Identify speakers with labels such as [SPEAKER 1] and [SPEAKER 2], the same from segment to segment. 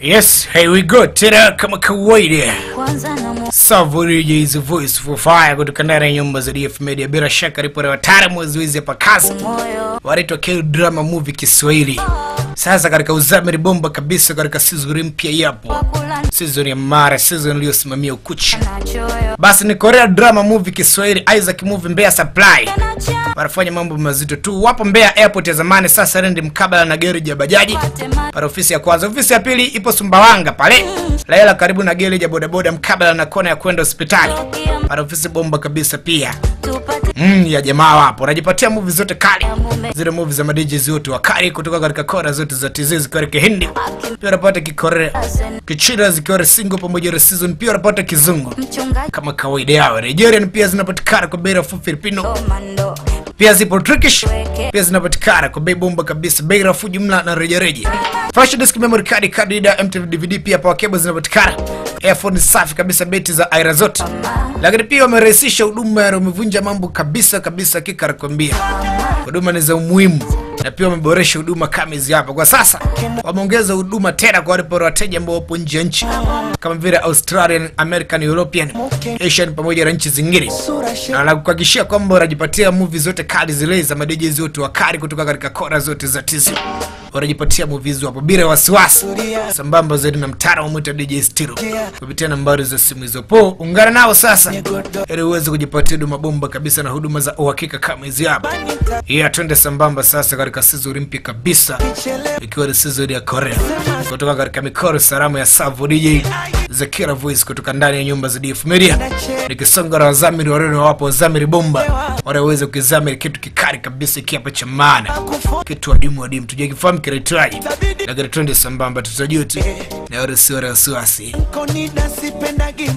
[SPEAKER 1] Yes, here we go tena kama kawaida.
[SPEAKER 2] kwanza na mu-
[SPEAKER 1] Savuriji is a voice for fire kutoka ndani ya nyumba za DF Media. Bila shaka ripoti ya wataalamu wa zoezi hapa kazi
[SPEAKER 2] moyo
[SPEAKER 1] wanaitwa K drama movie Kiswahili. Sasa katika uzamiri bomba kabisa katika season mpya yapo
[SPEAKER 2] kula
[SPEAKER 1] season ya mara season iliyosimamia ukuchi.
[SPEAKER 2] na choyo
[SPEAKER 1] Basi ni Korea drama movie Kiswahili, Isaac movie Mbeya Supply
[SPEAKER 2] na cha
[SPEAKER 1] wanafanya mambo mazito tu. Wapo Mbeya airport ya zamani, sasa rendi mkabala na gereji ya bajaji
[SPEAKER 2] tema
[SPEAKER 1] pale ofisi ya kwanza. Ofisi ya pili ipo Sumbawanga pale Laela, karibu na gereji ya bodaboda mkabala na kona ya kwenda hospitali pale ofisi bomba kabisa pia
[SPEAKER 2] tupate
[SPEAKER 1] mm, ya jamaa wapo unajipatia movie zote kali zile movie za madiji zote wakali kutoka katika kona zote za TZ zikiwa kihindi pia unapata kikorea kichina zikiwa single pamoja na season pia unapata kizungu
[SPEAKER 2] mchungaji
[SPEAKER 1] kama kawaida yao Nigerian pia zinapatikana kwa bei nafuu Filipino
[SPEAKER 2] komando
[SPEAKER 1] pia zipo Turkish pia zinapatikana kwa bei bomba kabisa, bei nafuu jumla na rejareja. Flash disk, memory card, card reader, MTV DVD pia power cable zinapatikana. Earphone safi kabisa, beti za aina zote. Lakini pia wamerahisisha huduma, ya wamevunja mambo kabisa kabisa, hakika nakwambia huduma ni za umuhimu na pia wameboresha huduma kama hizi hapa. Kwa sasa wameongeza huduma tena kwa wale wateja ambao wapo nje ya nchi kama vile Australian, American, European, Asian pamoja na nchi zingine, na nakuhakikishia kwamba unajipatia movie zote kali zile za madiji zote wakali kutoka katika kona zote za TZ. Unajipatia movie hizo hapo bila wasiwasi, sambamba zaidi na mtaalamu mwita DJ Stilo kupitia nambari za simu hizo. Po ungana nao sasa ili uweze kujipatia huduma bomba kabisa na huduma za uhakika kama hizi hapa. Iya, twende sambamba sasa katika season mpya kabisa, ikiwa ni season ya Korea kutoka katika mikono salamu ya Savo DJ Zakira Voice kutoka ndani ya nyumba za DF Media, nikisonga na wazamiri wareno wapo wazamiri bomba wanaweza kukizamiri kitu kikali kabisa, iki hapa cha maana, kitu adimu adimu, tujue kifahamu kinaitwaje, lakini twende sambamba, tutajua tu na wala sio wasiwasi.
[SPEAKER 3] Konida sipendagi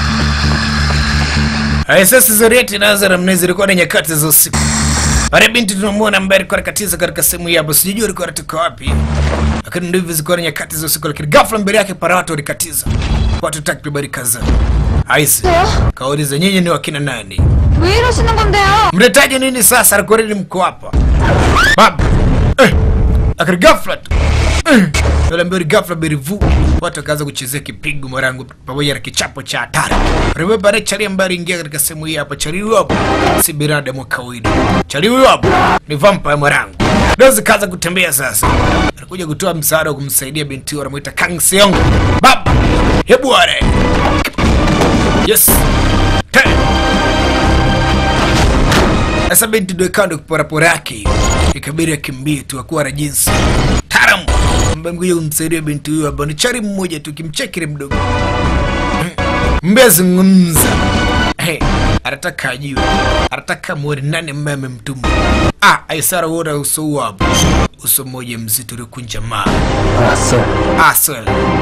[SPEAKER 1] Haya, sasa zorieti inaanza namna hizi, ilikuwa ni nyakati za usiku. Pale binti tunamwona ambaye alikuwa anakatiza katika sehemu hii hapo, sijui alikuwa anatoka wapi, lakini ndivyo zilikuwa ni nyakati za usiku, lakini ghafla mbele yake para watu walikatiza, watu takribani kadhaa. Aisi kauliza, nyinyi ni wakina nani?
[SPEAKER 2] 왜 이러시는 건데요?
[SPEAKER 1] Mnahitaji nini sasa? Alikuwa nini mko hapa baba? Eh, lakini ghafla tu eh, yule ambaye ghafla berivu watu wakaanza kuchezea kipigo mwarangu pamoja na kichapo cha hatari. Remember ile chali ambaye aliingia katika sehemu hii hapa, chali huyo hapo si binadamu wa kawaida. Chali huyo hapo ni vampire mwarangu. Dozi kaanza kutembea sasa, anakuja kutoa msaada wa kumsaidia binti huyo, anamuita Kang Seong. Baba, hebu wale yes Ten. Sasa binti ndio kando kuporapora yake, ikabidi akimbie tu akuwa na jinsi taram ambaye mkuja kumsaidia binti huyo hapa ni chari mmoja tu, kimchekile mdogo mbezungumza hey, anataka ajue, anataka muone nani ambaye amemtuma. Ah, Aisara uona uso huo hapo, uso mmoja mzito uliokunja maa Aswell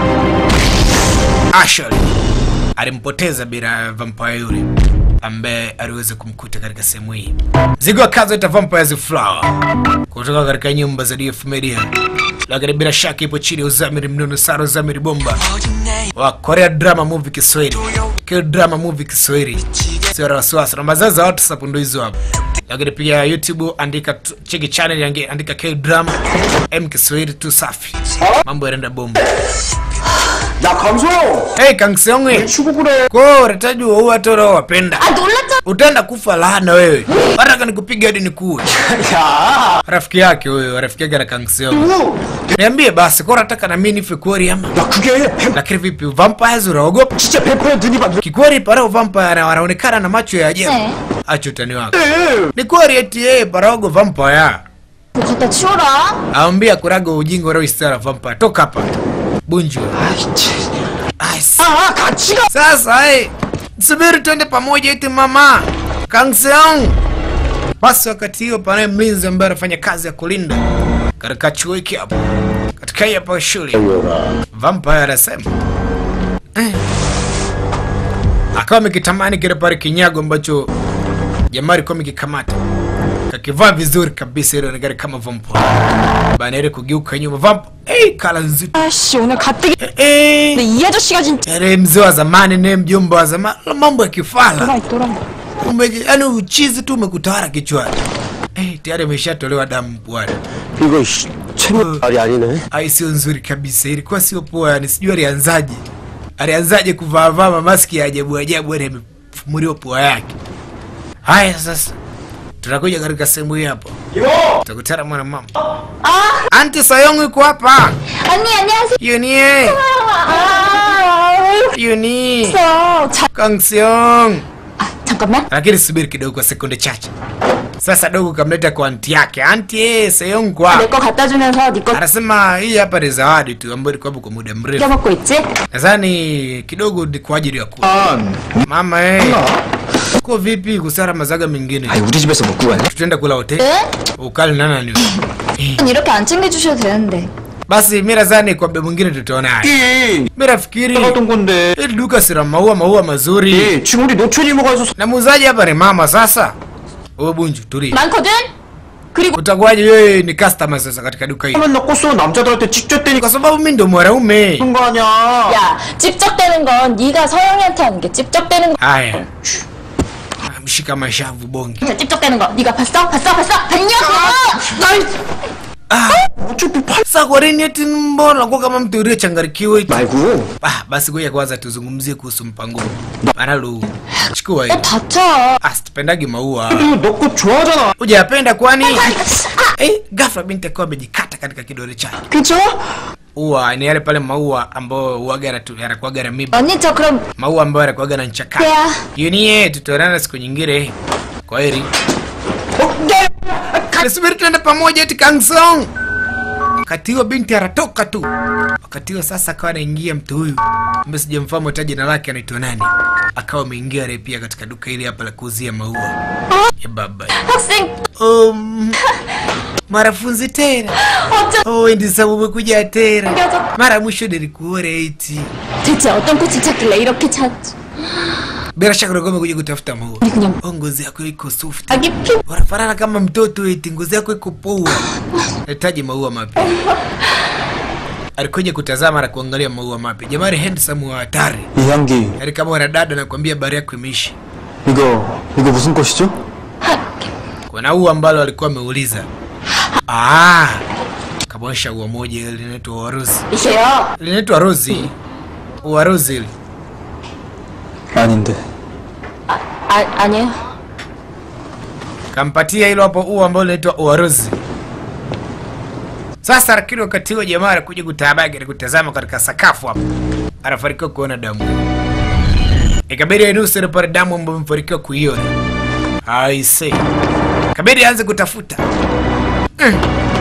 [SPEAKER 1] Ashel alimpoteza bila vampire yule ambaye aliweza kumkuta katika sehemu hii. Zigo akazoita Vampires Flower kutoka katika nyumba za DF Media, lakini bila shaka ipo chini ya uzamiri mnono Saro Uzamiri Bomba wa Korea Drama Movie Kiswahili, K Drama Movie Kiswahili, sio la wasiwasi. Namba zao za WhatsApp ndo hizo hapo, lakini pia YouTube andika tu- cheki channel yange andika K Drama M Kiswahili tu, safi, mambo yanaenda bomba.
[SPEAKER 4] 야 강소
[SPEAKER 1] Hey Kang Seong,
[SPEAKER 4] 치고 그래
[SPEAKER 1] kwa unatajua huwa hata wapenda
[SPEAKER 2] 아 놀랐잖아
[SPEAKER 1] utaenda kufa laana wewe, hata nikupiga hadi nikuue.
[SPEAKER 4] 야
[SPEAKER 1] Rafiki yake huyo, rafiki yake na Kang Seong.
[SPEAKER 4] 너,
[SPEAKER 1] Niambie basi, kwa unataka na mimi nife kweli ama?
[SPEAKER 4] 야 그게 뱀,
[SPEAKER 1] Lakini vipi, vampires unaogopa?
[SPEAKER 4] 진짜 뱀파이어 눈이 막
[SPEAKER 1] Kikweli parao vampire wanaonekana na macho ya ajabu.
[SPEAKER 2] 네.
[SPEAKER 1] Acha utani wako. Ni kweli eti yeye parago vampire.
[SPEAKER 2] 뭐 갖다 치워라
[SPEAKER 1] Aambia kurago ujinga unaoistara vampire. Toka hapa. Bunju. Ai, s-
[SPEAKER 4] 아, 같이 가.
[SPEAKER 1] Sasa eh, subiri twende pamoja eti mama Kang Seong. Basi wakati hiyo panaye mlinzi ambaye anafanya kazi ya kulinda katika chuo hiki hapo katika hii hapa shule vampire anasema eh, akawa amekitamani kile pale kinyago ambacho jamaa alikuwa amekikamata kakivaa vizuri kabisa, ile onekana kama vampire bana, ile kugeuka nyuma vampire eh, kala nzito
[SPEAKER 2] 아씨 오늘 가뜩이
[SPEAKER 1] eh, eh.
[SPEAKER 2] 근데 이 아저씨가 진짜
[SPEAKER 1] Yale mzee wa zamani naye mjomba wa zamani, mambo ya kifala
[SPEAKER 2] 또라이 또라이
[SPEAKER 1] ume, yani uchizi tu umekutawala kichwani. Eh, tayari ameshatolewa damu bwana.
[SPEAKER 4] 이거 씨, 최면 말이 아니네.
[SPEAKER 1] ai sio nzuri kabisa ilikuwa sio poa yani sijui alianzaje alianzaje kuvaavaa mamaski ya ajabu ajabu yani amefumuliwa pua yake haya sasa tunakuja katika sehemu hii hapo tutakutana mwana mama anti sayong iko hapa
[SPEAKER 2] 언니 안녕하세요.
[SPEAKER 1] yunie
[SPEAKER 2] 아,
[SPEAKER 1] yuni
[SPEAKER 2] 있어. 자,
[SPEAKER 1] kangseong
[SPEAKER 2] 아, 잠깐만.
[SPEAKER 1] lakini subiri kidogo kwa sekunde chache sasa dogo kamleta kwa anti yake anti eh, sayong kwa
[SPEAKER 2] 내 거 갖다 주면서 네거
[SPEAKER 1] anasema hii hapa ni zawadi tu ambayo ilikuwa hapo kwa muda mrefu
[SPEAKER 2] 껴먹고 있지?
[SPEAKER 1] nadhani kidogo ni kwa ajili ya ku mama eh. uko vipi kusara mazaga mengine
[SPEAKER 4] 아니 우리 집에서 먹고 가냐?
[SPEAKER 1] tutaenda kula hoteli
[SPEAKER 2] 네?
[SPEAKER 1] ukali nana ni
[SPEAKER 2] 이렇게 안 챙겨주셔도 되는데.
[SPEAKER 1] basi mi nadhani kwa mda mwingine tutaona haya
[SPEAKER 4] 이
[SPEAKER 1] mi nafikiri
[SPEAKER 4] 어떤 건데?
[SPEAKER 1] hili duka sina maua maua mazuri
[SPEAKER 4] 이 지금 우리 노천이 먹어서
[SPEAKER 1] na muuzaji hapa ni mama sasa wewe bunju tulia
[SPEAKER 2] 많거든? 그리고
[SPEAKER 1] utakuwaje wewe ni customer sasa katika duka hili
[SPEAKER 4] 하면 나 꼬스 남자들한테 직접대니까
[SPEAKER 1] kwa sababu mi ndo mwanaume
[SPEAKER 4] 그런 거 아니야?
[SPEAKER 2] 야, 찝적대는 건 네가 서영이한테 하는 게 찝적대는 거.
[SPEAKER 1] haya mshika mashavu bonge
[SPEAKER 2] 찝적대는 거. 네가 봤어? 봤어? 봤어? 봤냐고!
[SPEAKER 4] 어차피 팔
[SPEAKER 1] sasa kwa nini eti mbona unakuwa kama mtu uliyechangarikiwa eti
[SPEAKER 4] 말고
[SPEAKER 1] Ah, basi ngoja kwanza tuzungumzie kuhusu mpango huu. Maralu, chukua
[SPEAKER 2] 야,
[SPEAKER 1] hiyo.
[SPEAKER 2] 다쳐.
[SPEAKER 1] Ah, sipendagi maua.
[SPEAKER 4] 너 거 좋아하잖아.
[SPEAKER 1] Hujapenda kwani? Eh, ghafla binti akiwa amejikata katika kidole chake.
[SPEAKER 2] 그죠?
[SPEAKER 1] Ua ni yale pale maua ambayo uaga yanatu- yanakuwaga na miba.
[SPEAKER 2] 언니 저 그럼
[SPEAKER 1] Maua ambayo yanakuwaga na nchaka.
[SPEAKER 2] 그래야
[SPEAKER 1] Yunie, tutaonana siku nyingine. Kwa heri.
[SPEAKER 4] 어, 네.
[SPEAKER 1] Nisubiri tuende pamoja eti Kangsong. Wakati huo binti anatoka tu. Wakati huo sasa akawa anaingia mtu huyu ambaye sijamfahamu hata jina lake anaitwa nani. Akawa ameingia yeye pia katika duka hili hapa la kuuzia maua. Ya baba.
[SPEAKER 2] 학생
[SPEAKER 1] Um, marafunzi tena.
[SPEAKER 2] 어쩜
[SPEAKER 1] Oh, ndi sababu umekuja tena.
[SPEAKER 2] Ngoja.
[SPEAKER 1] Mara mwisho nilikuona eti.
[SPEAKER 2] 대체 어떤 꽃을 찾길래 이렇게 찾지?
[SPEAKER 1] Bila shaka ulikuwa umekuja kutafuta maua.
[SPEAKER 2] 아니 그냥
[SPEAKER 1] Oh, ngozi yako iko soft.
[SPEAKER 2] 아기 피
[SPEAKER 1] Unafanana kama mtoto eti ngozi yako iko poa. Nahitaji maua mapya. Alikuja kutazama na kuangalia maua mapya. Jamani handsome wa hatari.
[SPEAKER 4] 이 향기
[SPEAKER 1] Yaani kama wanadada nakwambia habari yako imeisha.
[SPEAKER 4] 이거 이거 무슨 꽃이죠?
[SPEAKER 1] Kuna ua ambalo alikuwa ameuliza. Ah. Kabosha ua moja ile linaitwa ua rose.
[SPEAKER 2] 이세요.
[SPEAKER 1] Linaitwa rose. Ua rose ile.
[SPEAKER 4] 아닌데.
[SPEAKER 2] 아 아니에요.
[SPEAKER 1] Kampatia hilo hapo ua ambalo linaitwa ua rose. Sasa lakini wakati huo jamaa anakuja kutabaki na kutazama katika sakafu hapo. Anafanikiwa kuona damu. Ikabidi ainusere pale damu ambayo amefanikiwa kuiona. I see. Kabidi aanze kutafuta. Mm.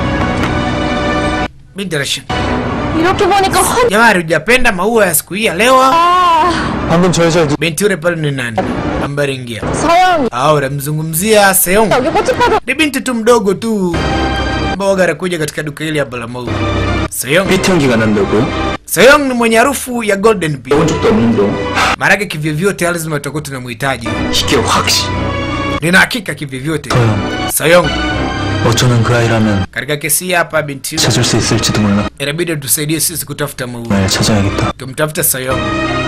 [SPEAKER 1] Binti anashinda.
[SPEAKER 2] 이렇게 보니까 환.
[SPEAKER 1] Jamani, hujapenda maua ya siku hii ya leo?
[SPEAKER 2] 아
[SPEAKER 4] 방금 저 여자 누
[SPEAKER 1] Binti yule pale ni nani? Ambaye aliingia.
[SPEAKER 2] 서영
[SPEAKER 1] Au namzungumzia Seong.
[SPEAKER 2] 여기 꽃을 파도
[SPEAKER 1] Ni binti tu mdogo tu ambao anakuja katika duka hili hapa la maua. Seong.
[SPEAKER 4] 삐트 향기가 난다고요?
[SPEAKER 1] Seong ni mwenye harufu ya golden bee.
[SPEAKER 4] 본 적도 없는데.
[SPEAKER 1] Maanake kivyovyote lazima tutakuwa tunamhitaji.
[SPEAKER 4] 이게 확시.
[SPEAKER 1] Nina hakika kivyovyote.
[SPEAKER 4] 서영.
[SPEAKER 1] Seong,
[SPEAKER 4] 어쩌면 그 아이라면
[SPEAKER 1] katika kesi hii hapa binti yule
[SPEAKER 4] 찾을 수 있을지도 몰라.
[SPEAKER 1] inabidi tusaidie sisi kutafuta maua.
[SPEAKER 4] 날 찾아야겠다.
[SPEAKER 1] tumtafute Sayong.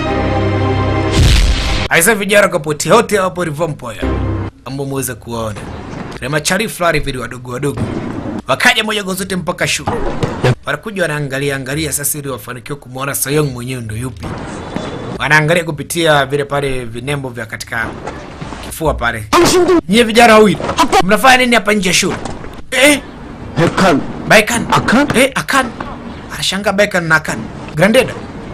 [SPEAKER 1] Aisa vijana kapoti wote hapo Rivompoya ambao mweza kuwaona na machari fulani vile wadogo wadogo, wakaja moja kwa zote mpaka shule, wanakuja wanaangalia angalia sasa, ili wafanikiwe kumwona Sayong mwenyewe ndo yupi. Wanaangalia kupitia vile pale vinembo vya katika kifua pale. Nyie vijana wawili mnafanya nini hapa nje ya shule eh?
[SPEAKER 4] 백한
[SPEAKER 1] Baikan
[SPEAKER 4] Akan?
[SPEAKER 1] eh, Akan anashangaa Baikan na Akan Grandeda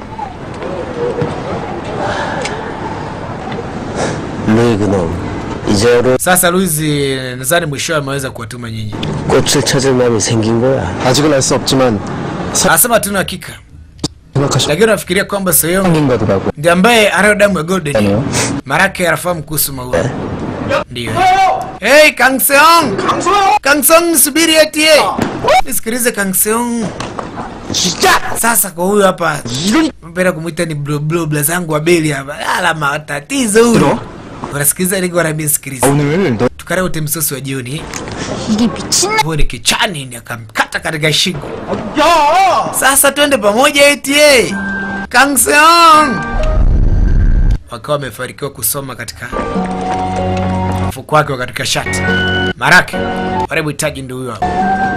[SPEAKER 5] 루이 그놈 이제로
[SPEAKER 1] Sasa Luizi nadhani mwishowe ameweza kuwatuma nyinyi.
[SPEAKER 5] 꽃을 찾을 마음이 생긴 거야
[SPEAKER 4] 아직은 알 수 없지만
[SPEAKER 1] Anasema hatuna hakika,
[SPEAKER 4] 생각하시
[SPEAKER 1] lakini nafikiria kwamba Soyong
[SPEAKER 4] 생긴가더라고.
[SPEAKER 1] ndiye ambaye anayo damu ya golden.
[SPEAKER 4] 아니요.
[SPEAKER 1] Marake anafahamu kuhusu maua. Ndio. Hey, Kang Seong! Kang Seong nisubiri eti eh. Nisikilize Kang Seong. Sasa kwa huyu hapa mpenda kumwita ni blo blo bla zangu wa beli hapa. Ala matatizo huyu. Unasikiliza niko ananisikiliza.
[SPEAKER 4] 오늘 너
[SPEAKER 1] Tukare wote msosi wa jioni.
[SPEAKER 2] 이게 미친나.
[SPEAKER 1] Huo ni kichani ni akamkata katika shingo. Sasa twende pamoja eti eh. Kang Seong. Wakawa wamefanikiwa kusoma katika mfuko wake wa katika shati. Marake, wale mhitaji ndio huyo hapo.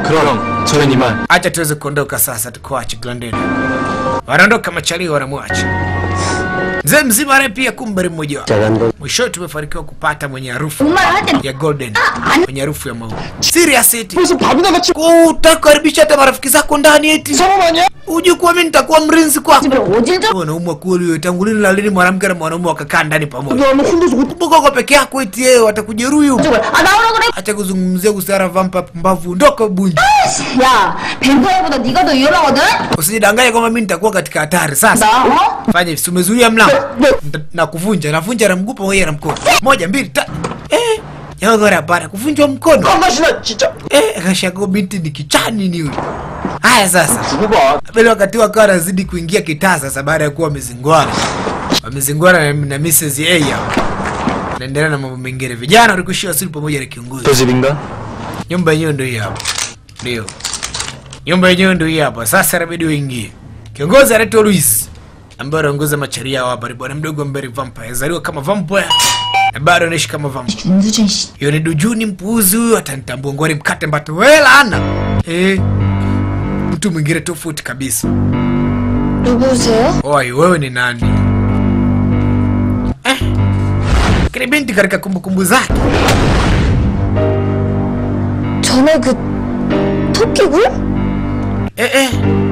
[SPEAKER 4] 그럼 저는 이만
[SPEAKER 1] acha tuweze kuondoka sasa, tukuache Glandeni. Wanaondoka machalio, wanamwacha mzee mzima naye pia kumbari mmoja wao.
[SPEAKER 5] 자간도
[SPEAKER 1] Mwishowe tumefanikiwa kupata mwenye harufu
[SPEAKER 2] 정말 할 때는
[SPEAKER 1] ya golden, mwenye harufu ya maua. Serious eti
[SPEAKER 4] 무슨 밥이나 같이
[SPEAKER 1] utakaribisha hata marafiki zako ndani eti
[SPEAKER 4] 사람 아니야?
[SPEAKER 1] uje kuwa mimi nitakuwa mrinzi kwako.
[SPEAKER 2] 집을 오질적
[SPEAKER 1] Wanaume kweli wewe, tangu lini na lini mwanamke na mwanaume wakakaa ndani pamoja?
[SPEAKER 4] 너무 혼자서
[SPEAKER 1] Kumbuka uko peke yako eti yeye watakujeruhi. huko.
[SPEAKER 2] 쪽을 아 나오라 그래
[SPEAKER 1] Acha kuzungumzia kuhusiana vampa pumbavu, ondoka bunju.
[SPEAKER 2] 야 뱀파이어보다 네가 더 위험하거든
[SPEAKER 1] Usijidanganye kwamba mimi nitakuwa katika hatari. Sasa
[SPEAKER 2] 나 어?
[SPEAKER 1] fanya hivi, si umezuia mlango Nita- na kuvunja, navunja na mguu pamoja na mkono. Moja, mbili, tatu. Eh, yogora bana, kuvunjwa mkono.
[SPEAKER 4] 맛이나 진짜
[SPEAKER 1] Eh, kashago binti ni kichani ni huyu. Haya sasa.
[SPEAKER 4] 누가
[SPEAKER 1] Vile wakati wakawa wanazidi kuingia kitaa sasa baada ya kuwa wamezingwana. Wamezingwana na, na Mrs. A hapa. Naendelea na mambo mengine. Vijana walikushia wasili pamoja na kiongozi.
[SPEAKER 4] 또 집인가?
[SPEAKER 1] Nyumba yenyewe ndio hii hapa. Ndio. Nyumba yenyewe ndio hii hapa. Sasa inabidi uingie. Kiongozi anaitwa Luis ambaye anaongoza macharia hao hapa. Ni bwana mdogo ambaye ni vampire. Zaliwa kama vampire. Na bado anaishi kama vampire.
[SPEAKER 2] 윤수진 씨
[SPEAKER 1] Hiyo ni dujuni mpuuzi huyu atanitambua ngwari mkate mbato wela ana. Eh. Mtu mwingine tofauti kabisa.
[SPEAKER 2] 누구세요?
[SPEAKER 1] Oi, wewe ni nani? Eh. Kile binti katika kumbukumbu zake.
[SPEAKER 2] 전에 그 토끼굴?
[SPEAKER 1] Eh eh.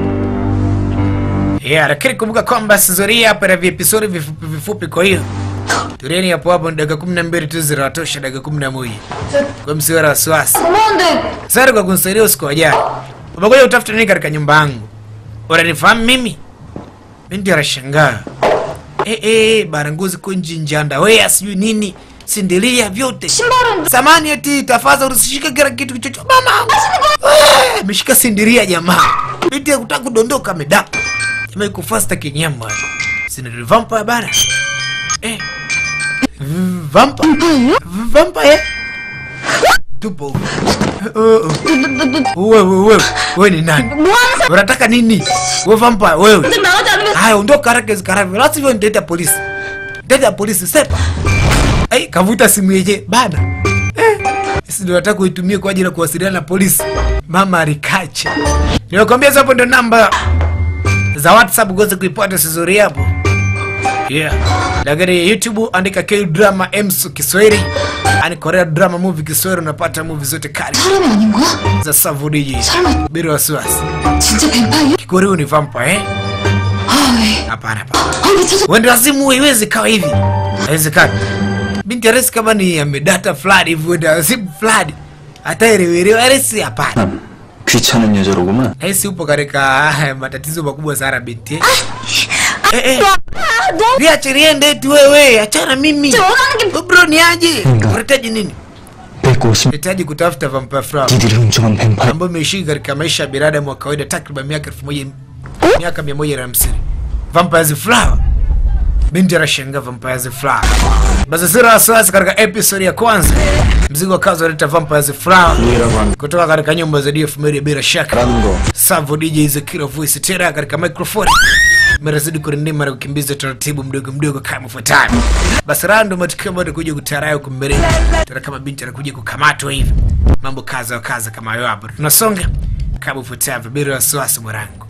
[SPEAKER 1] Yeah, lakini kumbuka kwamba sizoria hapa na viepisodi vifupi vifupi kwa hiyo. Tureni hapo hapo ni dakika 12 tu zinatosha dakika 11. Kwa msiwe na wasiwasi.
[SPEAKER 2] 고마운데
[SPEAKER 1] Sasa kwa kunisaidia usiku wa jana. Umekuja utafuta nini katika nyumba yangu? Unanifahamu mimi? Binti anashangaa. Eh eh, baranguzi kunji njanda. Wewe sijui nini? Sindilia vyote.
[SPEAKER 2] 신발은
[SPEAKER 1] Samani eti tafadhali usishike kila kitu chochote. Mama. Eh, Ameshika sindiria jamaa. Binti hakutaka kudondoka amedaka. Jamaa iko fasta kinyama. Sina vampire bana. Eh. V- Vampire. V- Vampire. Tupo. Oh, oh. Wewe wewe wewe ni nani?
[SPEAKER 2] 뭐 하는 사람
[SPEAKER 1] Unataka nini? Wewe vampire wewe.
[SPEAKER 2] 나가지 않으면
[SPEAKER 1] Haya ondoka haraka izikaravyo. La sivyo nitaita polisi. Nitaita polisi sepa. Ai kavuta simu yeje bana. Eh. Sisi ndio nataka kuitumia kwa ajili ya kuwasiliana na polisi. Mama alikache. Nimekwambia hapo ndio namba za WhatsApp uweze kuipata sizuri hapo. Yeah. Lakini YouTube andika K drama Msu Kiswahili. Ani Korea drama movie Kiswahili unapata movie zote kali
[SPEAKER 2] 사람이 아닌 거야?
[SPEAKER 1] za Savu DJ.
[SPEAKER 2] 설마
[SPEAKER 1] Bila wasiwasi.
[SPEAKER 2] 진짜 뱀파이어?
[SPEAKER 1] Kikorea ni vampire eh?
[SPEAKER 2] 아 왜?
[SPEAKER 1] Hapana hapana.
[SPEAKER 2] 아 왜 찾아
[SPEAKER 1] Wenda wazimu haiwezi kawa hivi. Haiwezekani. Binti Aresi kama ni amedata fulani hivi wenda wazimu fulani. Hata elewelewa Aresi hapana.
[SPEAKER 4] 귀찮은 여자로구만
[SPEAKER 1] Aresi upo katika ah, matatizo makubwa sana binti. eh. Eh eh.
[SPEAKER 2] 아 너?
[SPEAKER 1] Liache liende eti wewe, achana mimi.
[SPEAKER 2] 원하는 게
[SPEAKER 1] Wewe Bro ni aje?
[SPEAKER 4] Nga.
[SPEAKER 1] Unahitaji nini?
[SPEAKER 4] 150
[SPEAKER 1] Unahitaji kutafuta vampire flower
[SPEAKER 4] 니들이 훔쳐간 뱀파이어
[SPEAKER 1] ambayo imeishi katika maisha ya binadamu wa kawaida takriban miaka elfu moja miaka mia moja na hamsini. Vampires flower. Binti anashangaa vampires flower. Basi sira wasiwasi katika episode ya kwanza. Mzigo wa kazi waleta vampires flower
[SPEAKER 4] 이라고 하는
[SPEAKER 1] kutoka katika nyumba za DF Media bila shaka.
[SPEAKER 4] 라는 거
[SPEAKER 1] Savo DJ Zekiro voice tena katika microphone. Merazidi kurindima na kukimbiza taratibu mdogo mdogo kama ifuatavyo. Basi rando matukio ambayo kuja kutarayo kumbele. Tena kama binti anakuja kukamatwa hivi. Mambo kaza wa kaza kama hayo hapo. Tunasonga kama ifuatavyo bila wasiwasi mwanangu.